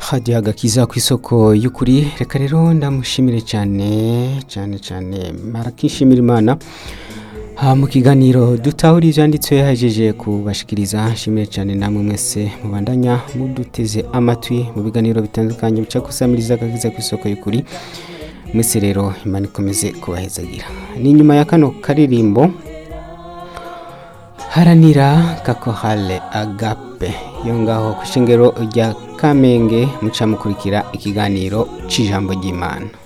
hadiya agakiza ku isoko y'ukuri reka rero ndamushimire cyane cyane cyane marakishimira imana ha mu kiganiro dutahura ibyanditswe yahejeje kubashikiriza nshimire cyane namwe mwese mubandanya muduteze amatwi mu biganiro bitandukanye bica gusamiriza agakiza ku isoko y'ukuri mwese rero imana ikomeze kubahezagira ni nyuma ya kano karirimbo haranira kakohale agape yo ngaho ku ishengero rya kamenge muca mukurikira ikiganiro cy'ijambo ry'imana